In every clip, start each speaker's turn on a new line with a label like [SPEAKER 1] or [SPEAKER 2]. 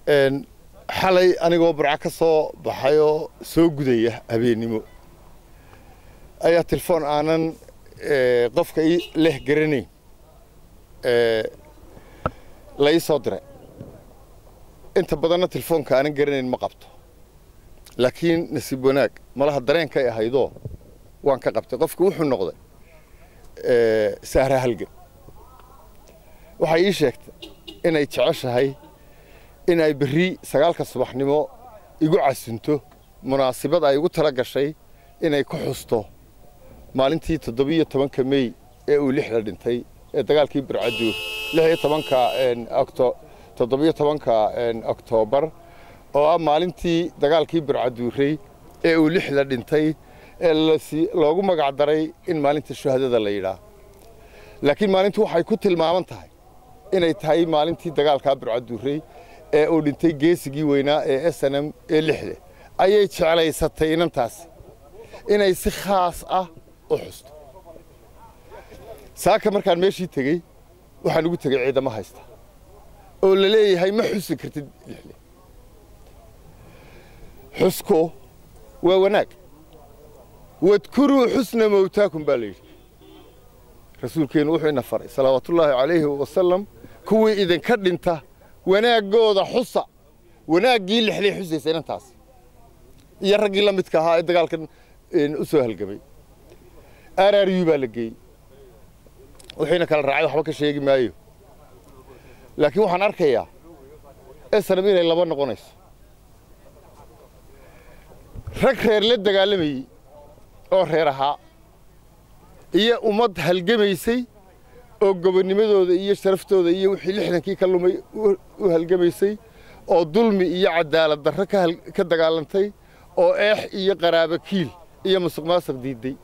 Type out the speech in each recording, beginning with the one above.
[SPEAKER 1] xalay anigoo burco ka soo baxay oo soo gudaya habeennimo ayaa telefoon aanan qofka ii leh garanayn la ii soo diray inta badanna telefoonka aanan garanayn ma qabto laakiin nasiib wanaag malaha dareenkay ahaydoo waan ka qabtay qofka wuxuu noqday sahra halgan waxay ii sheegtay inay jeceshahay in ay berri sagaalka subaxnimo igu casinto munaasibad ay igu tala gashay inay ku xusto maalintii toddobiyo tobanka mey ee uu lixda dhintay ee dagaalkii burcaduur lix iyo tobanka toddobiyo tobanka oktoobar oo ah maalintii dagaalkii burcaduurey ee uu lixda dhintay ee loogu magac daray in maalinta shuhadada la yidhaah laakiin maalintu waxay ku tilmaaman tahay inay tahay maalintii dagaalkaa burcaduurey ee uu dhintay geesigii weynaa ee s n m ee lixda ayay jeclaysatay inantaasi inay si khaas ah u xusto saaka markaan meeshii tegey waxaan ugu tegey ciidamo haysta oo la leeyahay ma xusi kartid lixle xusku waa wanaag wadkuruu xusna mowtaakum baa la yidhi rasuulkeennu wuxuu ina faray salawaatullaahi calayhi wasalam kuwii idinka dhinta wanaaggooda xusa wanaaggii lixlay xusaysa inantaas iyo raggii la midka ahaa ee dagaalkan u soo halgamay araryu baa la geeyey wixiina kala raacay waxba ka sheegi maayo laakiin waxaan arkayaa esnam inay laba noqonayso rag reer la dagaalamayey oo reer ahaa iyo ummad halgamaysay oo gobonnimadooda iyo sharaftooda iyo wixii lixdankii ka lumay u halgamaysay oo dulmi iyo cadaalad darro ka dagaalantay oo eex iyo qaraabo kiil iyo musuq maasuq diidday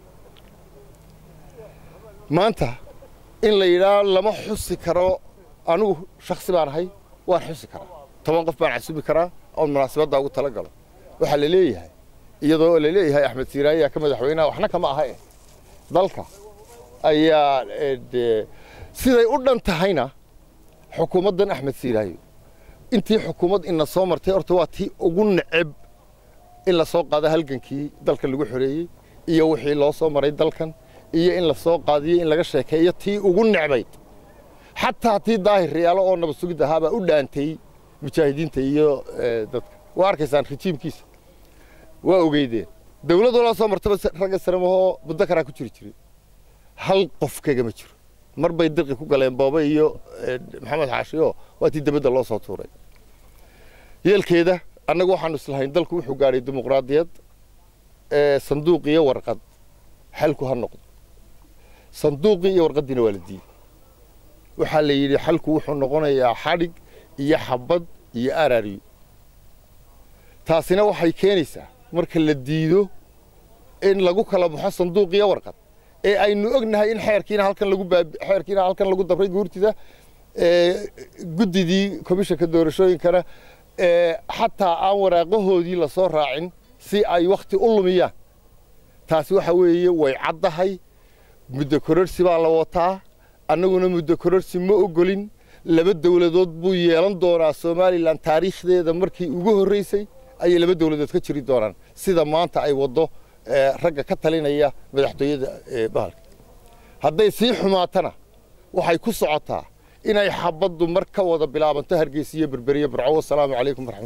[SPEAKER 1] maanta in la yidhaah lama xusi karo anugu shaksi baan ahay waan xusi karaa toban qof baan casubi karaa oon munaasabadda ugu tala galo waxaa la leeyahay iyadoo la leeyahay axmed siiraayaa ka madaxweynaha waxna kama aha eh dalka ayaa siday u dhan tahayna xukuumaddan axmed siiraayo intii xukuumad ina soo martay horta waa tii ugu neceb in la soo qaado halgankii dalkan lagu xoreeyey iyo wixii loo soo maray dalkan iyo in la soo qaadiyo in laga sheekeeyo tii ugu necbayd xataa tii daahir riyaalo oo nabad sugid ahaabaa u dhaantay mujaahidiinta iyo dadka waa arkaysaan rijiimkiisa waa ogeydeen dawladoo la soo martaba ragga saramahoo muddo karaa ku jiri jiray hal qof kagama jiro mar bay dirqi ku galeen boobe iyo maxamed xaashiyo waa tii debadda loo soo tuuray yeelkeeda annagu waxaanu islahayn dalku wuxuu gaadhay dimuqraadiyad sanduuq iyo warqad xalku ha noqdo sanduuqii iyo warqaddiina waa la diiday waxaa la yidhi xalku wuxuu noqonayaa xadhig iyo xabad iyo arariyo taasina waxay keenaysaa marka la diido in lagu kala baxo sanduuq iyo warqad ee aynu ognahay in xeerkiina halkan lagu xeerkiina halkan lagu dabray guurtida guddidii komishanka doorashooyinkana xataa aan waraaqahoodii la soo raacin si ay wakhti u lumiyaan taasi waxa weeye way caddahay muddo kororsi baa la wataa annaguna muddo kororsi ma ogolin laba dawladood buu yeelan doonaa somalilan taariikhdeeda markii ugu horraysay ayay laba dawladood ka jiri doonaan sida maanta ay waddo ragga ka talinaya madaxtooyada bahalka hadday sii xumaatana waxay ku socotaa inay xabaddu mar ka wada bilaabanto hargeysa iyo berberiyo burco wasalaamu calaykum waraxmat